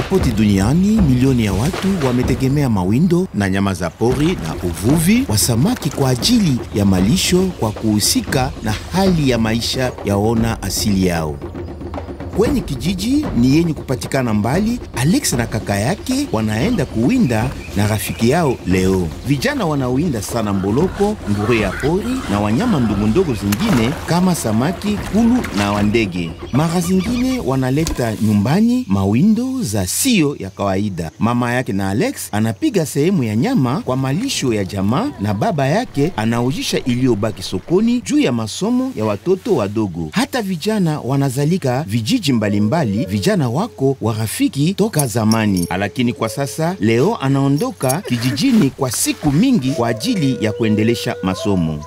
Popote duniani milioni ya watu wametegemea mawindo na nyama za pori na uvuvi wa samaki kwa ajili ya malisho kwa kuhusika na hali ya maisha yaona asili yao. Kwenye kijiji ni yenye kupatikana mbali, Alex na kaka yake wanaenda kuwinda na rafiki yao Leo. Vijana wanawinda sana mboloko, ngure ya pori na wanyama ndogondogo zingine kama samaki, kulu na wandege. Mara zingine wanaleta nyumbani mawindo za sio ya kawaida. Mama yake na Alex anapiga sehemu ya nyama kwa malisho ya jamaa na baba yake anaujisha iliyobaki sokoni juu ya masomo ya watoto wadogo. Hata vijana wanazalika vijiji mbalimbali, vijana wako wa rafiki toka zamani, lakini kwa sasa Leo anaondoka kijijini kwa siku mingi kwa ajili ya kuendelesha masomo.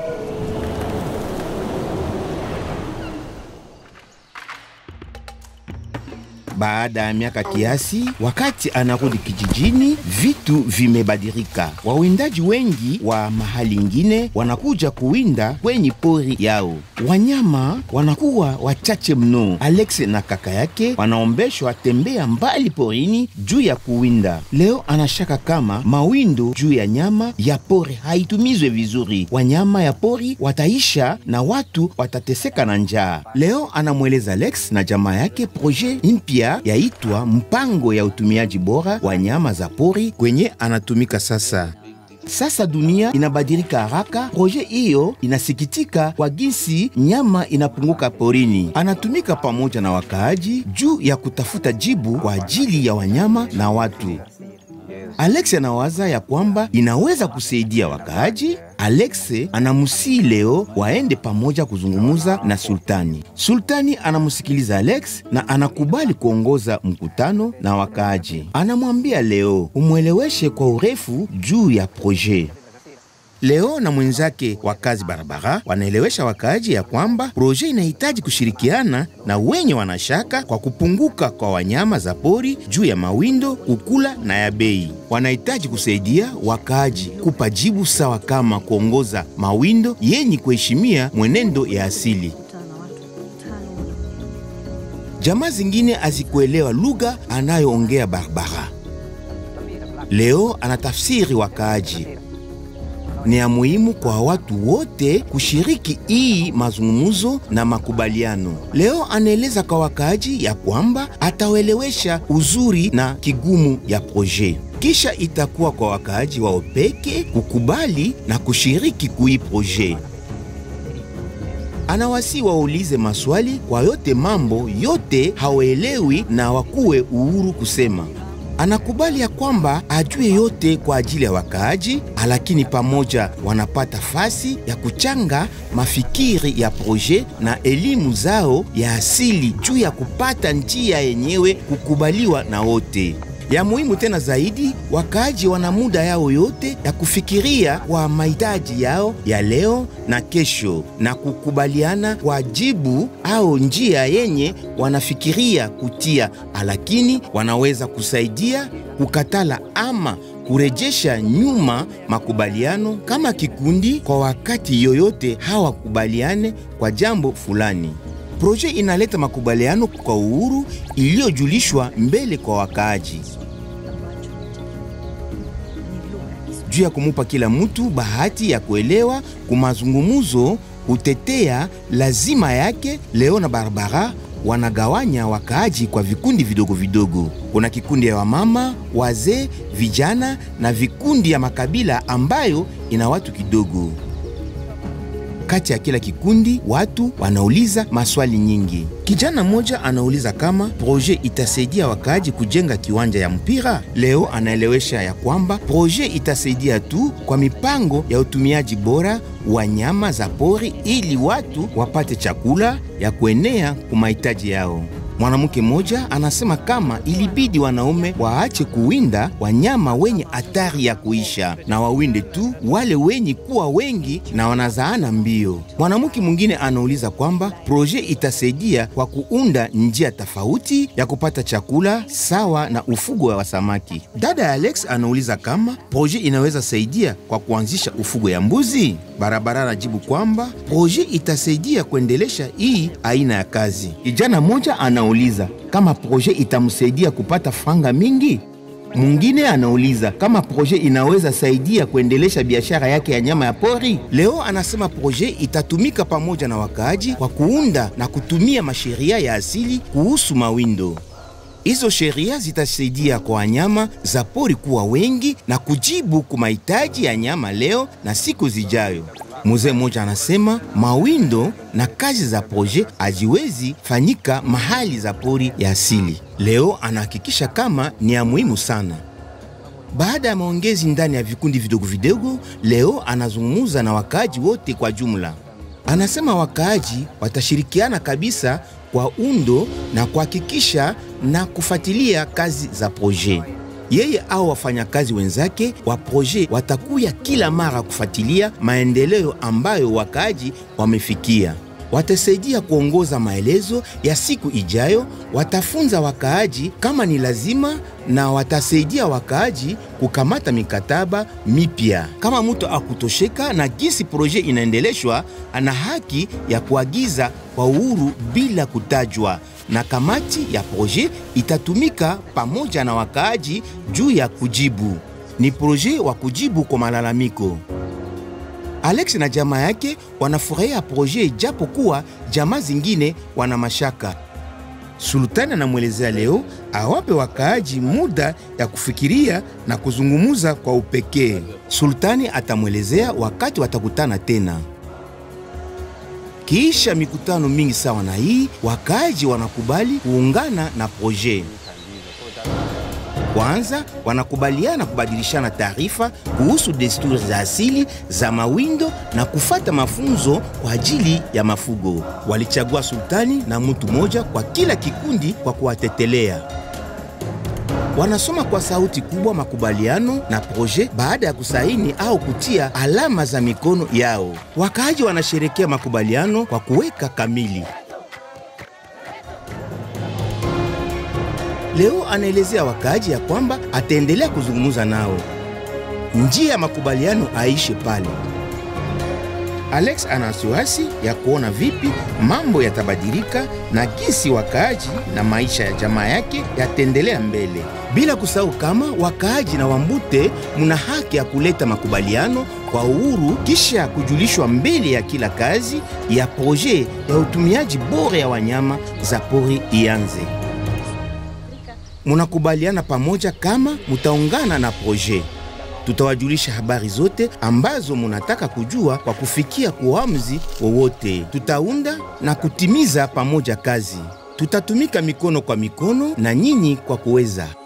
Baada ya miaka kiasi, wakati anarudi kijijini, vitu vimebadilika. Wawindaji wengi wa mahali ingine wanakuja kuwinda kwenye pori yao. Wanyama wanakuwa wachache mno. Alex na kaka yake wanaombeshwa tembea mbali porini juu ya kuwinda. Leo anashaka kama mawindo juu ya nyama ya pori haitumizwe vizuri, wanyama ya pori wataisha na watu watateseka na njaa. Leo anamweleza Alex na jamaa yake proje mpya yaitwa mpango ya utumiaji bora wa nyama za pori kwenye anatumika sasa. Sasa dunia inabadilika haraka. Proje hiyo inasikitika kwa jinsi nyama inapunguka porini. Anatumika pamoja na wakaaji juu ya kutafuta jibu kwa ajili ya wanyama na watu. Alex anawaza ya kwamba inaweza kusaidia wakaaji. Alex anamusii Leo waende pamoja kuzungumuza na sultani. Sultani anamusikiliza Alex na anakubali kuongoza mkutano na wakaaji. Anamwambia Leo umweleweshe kwa urefu juu ya proje. Leo na mwenzake wa kazi barabara wanaelewesha wakaaji ya kwamba proje inahitaji kushirikiana na wenye wanashaka kwa kupunguka kwa wanyama za pori juu ya mawindo, kukula na ya bei. Wanahitaji kusaidia wakaaji kupa jibu sawa kama kuongoza mawindo yenye kuheshimia mwenendo ya asili. Jamaa zingine hazikuelewa lugha anayoongea Barbara. Leo anatafsiri wakaaji ni ya muhimu kwa watu wote kushiriki hii mazungumzo na makubaliano. Leo anaeleza kwa wakaaji ya kwamba atawaelewesha uzuri na kigumu ya proje, kisha itakuwa kwa wakaaji wao peke kukubali na kushiriki kui proje. Anawasi waulize maswali kwa yote mambo yote hawaelewi na wakuwe uhuru kusema anakubali ya kwamba ajue yote kwa ajili ya wakaaji, lakini pamoja wanapata fasi ya kuchanga mafikiri ya proje na elimu zao ya asili juu ya kupata njia yenyewe kukubaliwa na wote. Ya muhimu tena zaidi, wakaaji wana muda yao yote ya kufikiria kwa mahitaji yao ya leo na kesho na kukubaliana kwa jibu au njia yenye wanafikiria kutia, lakini wanaweza kusaidia kukatala ama kurejesha nyuma makubaliano kama kikundi kwa wakati yoyote hawakubaliane kwa jambo fulani. Proje inaleta makubaliano kwa uhuru iliyojulishwa mbele kwa wakaaji juu ya kumupa kila mtu bahati ya kuelewa kumazungumuzo kutetea lazima yake. Leo na Barbara wanagawanya wakaaji kwa vikundi vidogo vidogo. Kuna kikundi ya wamama, wazee, vijana na vikundi ya makabila ambayo ina watu kidogo. Kati ya kila kikundi watu wanauliza maswali nyingi. Kijana mmoja anauliza kama proje itasaidia wakaaji kujenga kiwanja ya mpira. Leo anaelewesha ya kwamba proje itasaidia tu kwa mipango ya utumiaji bora wa nyama za pori ili watu wapate chakula ya kuenea kwa mahitaji yao. Mwanamke mmoja anasema kama ilibidi wanaume waache kuwinda wanyama wenye hatari ya kuisha na wawinde tu wale wenye kuwa wengi na wanazaana mbio. Mwanamke mwingine anauliza kwamba proje itasaidia kwa kuunda njia tofauti ya kupata chakula sawa na ufugo wa samaki. Dada ya Alex anauliza kama proje inaweza saidia kwa kuanzisha ufugo ya mbuzi. Barabara anajibu kwamba proje itasaidia kuendelesha hii aina ya kazi. Kijana mmoja anauliza anauliza kama proje itamsaidia kupata franga mingi. Mwingine anauliza kama proje inaweza saidia kuendelesha biashara yake ya nyama ya pori. Leo anasema proje itatumika pamoja na wakaaji kwa kuunda na kutumia masheria ya asili kuhusu mawindo. Hizo sheria zitasaidia kwa wanyama za pori kuwa wengi na kujibu kwa mahitaji ya nyama leo na siku zijayo. Mzee mmoja anasema mawindo na kazi za proje haziwezi fanyika mahali za pori ya asili. Leo anahakikisha kama ni ya muhimu sana. Baada ya maongezi ndani ya vikundi vidogo vidogo, leo anazungumza na wakaaji wote kwa jumla. Anasema wakaaji watashirikiana kabisa kwa undo na kuhakikisha na kufuatilia kazi za proje. Yeye au wafanyakazi wenzake wa proje watakuya kila mara kufuatilia maendeleo ambayo wakaaji wamefikia. Watasaidia kuongoza maelezo ya siku ijayo, watafunza wakaaji kama ni lazima, na watasaidia wakaaji kukamata mikataba mipya. Kama mtu akutosheka na jinsi proje inaendeleshwa, ana haki ya kuagiza kwa uhuru bila kutajwa, na kamati ya proje itatumika pamoja na wakaaji juu ya kujibu. Ni proje wa kujibu kwa malalamiko. Alex na jamaa yake wanafurahia proje japo kuwa jamaa zingine wana mashaka. Sultani anamwelezea leo awape wakaaji muda ya kufikiria na kuzungumuza kwa upekee. Sultani atamwelezea wakati watakutana tena. Kisha mikutano mingi sawa na hii, wakaaji wanakubali kuungana na proje. Kwanza wanakubaliana kubadilishana taarifa kuhusu desturi za asili za mawindo na kufata mafunzo kwa ajili ya mafugo. Walichagua sultani na mtu mmoja kwa kila kikundi kwa kuwatetelea. Wanasoma kwa sauti kubwa makubaliano na proje baada ya kusaini au kutia alama za mikono yao. Wakaaji wanasherekea makubaliano kwa kuweka kamili. Leo anaelezea wakaaji ya kwamba ataendelea kuzungumza nao, njia ya makubaliano aishe pale. Alex ana wasiwasi ya kuona vipi mambo yatabadilika na jinsi wakaaji na maisha ya jamaa yake yataendelea mbele, bila kusahau kama wakaaji na Wambute muna haki ya kuleta makubaliano kwa uhuru kisha kujulishwa mbele ya kila kazi ya proje ya utumiaji bora ya wanyama za pori ianze. Munakubaliana pamoja kama mutaungana na proje. Tutawajulisha habari zote ambazo munataka kujua kwa kufikia uamuzi wowote. Tutaunda na kutimiza pamoja kazi. Tutatumika mikono kwa mikono na nyinyi kwa kuweza